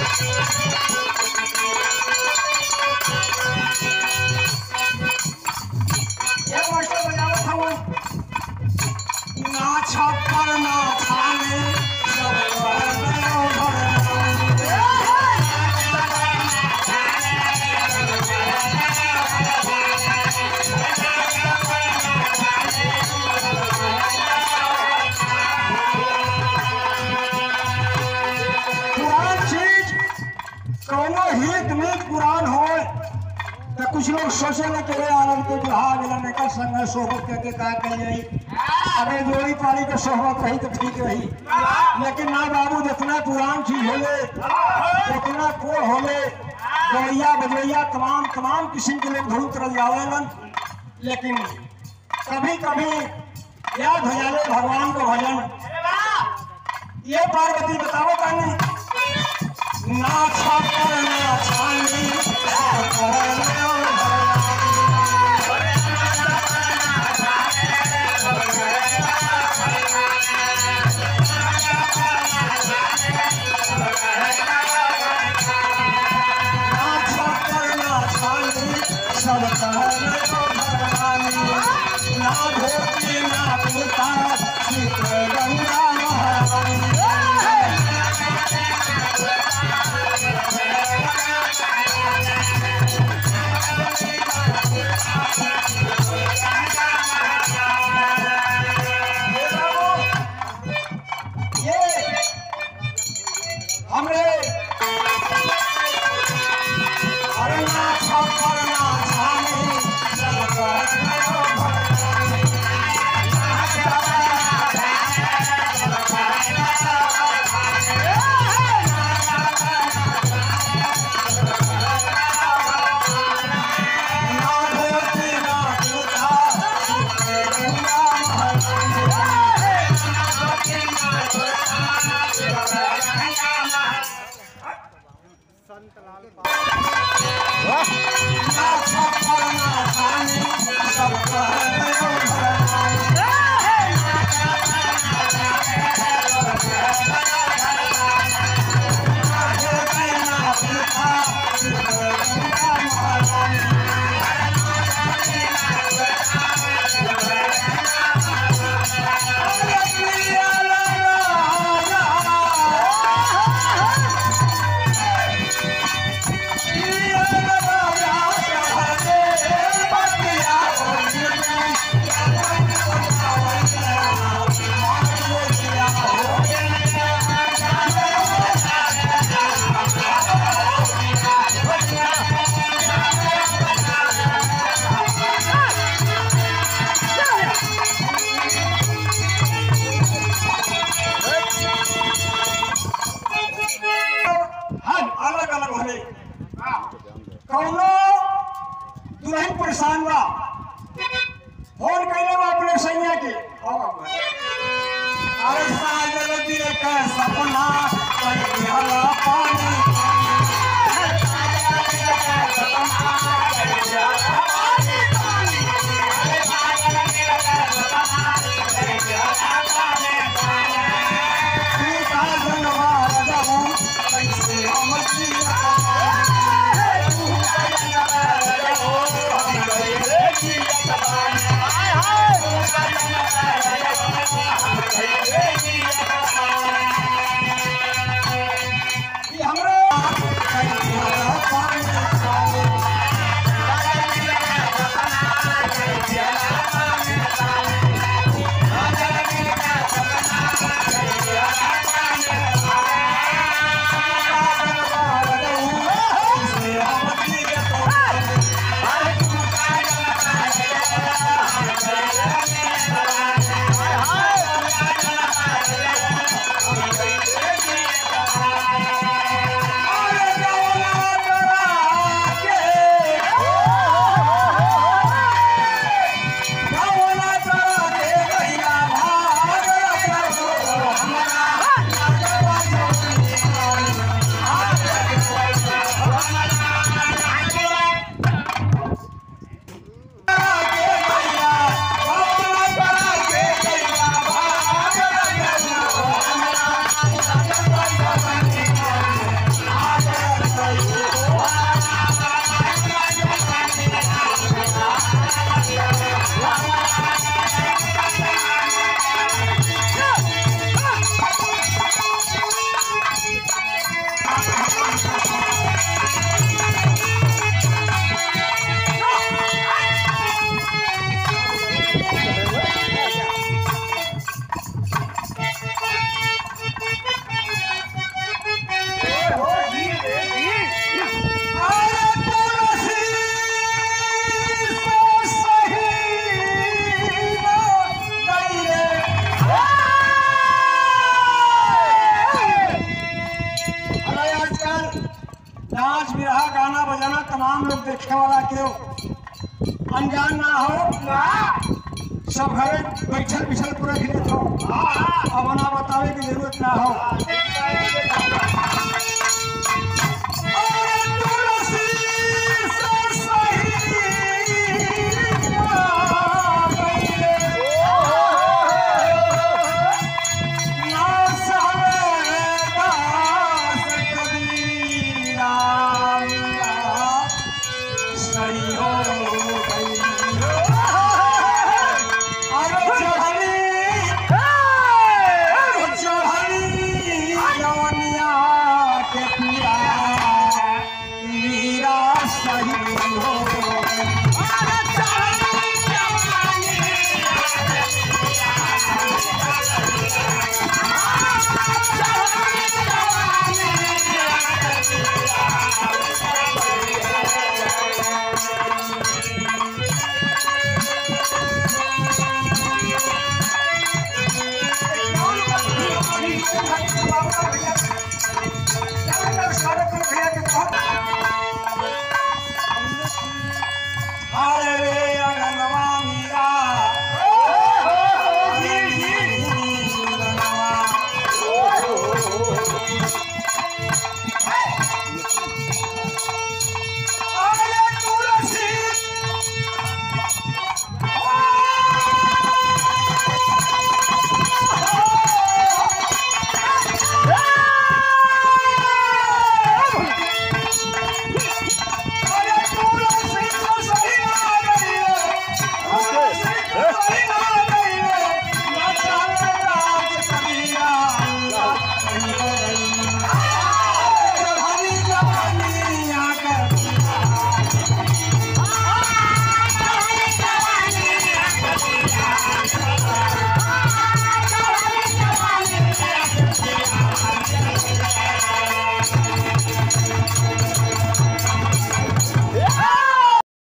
ये मास्टर बजावत हूँ ना छप्पर ना छाने सब करने भरने। पुरान चीज कौनो हित मीत पुरान हो तो कुछ लोग सोचे कि रे आनंद के बिहार मिलन एकर संग सोहबत करके का कल जाई अरे जोड़ी पाली के सोहबत रही तो ठीक रही लेकिन ना बाबू जितना पुरान चीज होले जितना कोड़ होले गौरिया बजैया तमाम तमाम किस्म के लोग धूल तरल जावेलन लेकिन कभी कभी याद हो जाले भगवान को भजन ये पार्वती बताओ कहानी ना छापर ना छानी ना छापर ना छानी सब कहने को भगवानी ना धोती ना पिता चित्र गंगा महारानी ये बाबू, ये हमरे अरे ना छप्पर ना छानी सब करने को भगवानी। ना धोती ना जूता, चित्र गंगा महारानी। ना छप्पर ना छानी सब कहने को भगवानी। हम अलग अलग होले कौनो दुल्हन परेशान बा फोन कैले बा अपने सैया के अरे साजल दिए का सपना कहीं हला पानी तू का जनवार जाऊं कैसे हम नाच बिरहा गाना बजाना तमाम लोग देखे वाला क्यों अनजान ना हो सब घरे बैठल बिछल पूरा खेलत हो अब ना बतावे की जरूरत ना हो